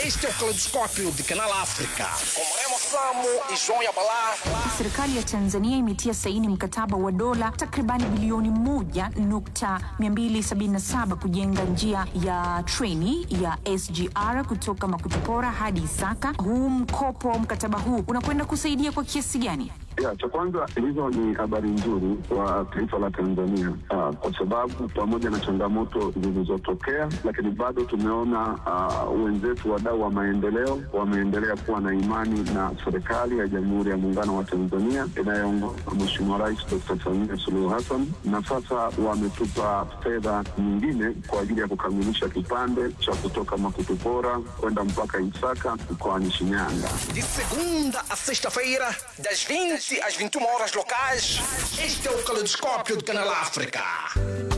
Este é o Caleidoscópio de Canal África. Com Remo Samo e João Yabalá. Serikali ya Tanzania imetia saini mkataba wa dola takribani bilioni moja nukta 277 kujenga njia ya treni ya SGR kutoka Makutupora hadi Isaka. Huu mkopo, mkataba huu unakwenda kusaidia kwa kiasi gani? Ya, cha kwanza hizo ni habari nzuri kwa taifa la Tanzania ah, kwa sababu pamoja na changamoto zilizotokea, lakini bado tumeona ah, wenzetu wadau wa maendeleo wameendelea kuwa na imani na serikali ya Jamhuri ya Muungano wa Tanzania inayoongozwa na Mheshimiwa Rais Dr. Samia Suluhu Hassan, na sasa wametupa fedha nyingine kwa ajili ya kukamilisha kipande cha kutoka Makutupora kwenda mpaka Isaka mkoani Shinyanga. De segunda a sexta-feira, das 20 às 21 horas locais. Este é o Caleidoscópio de Canal África.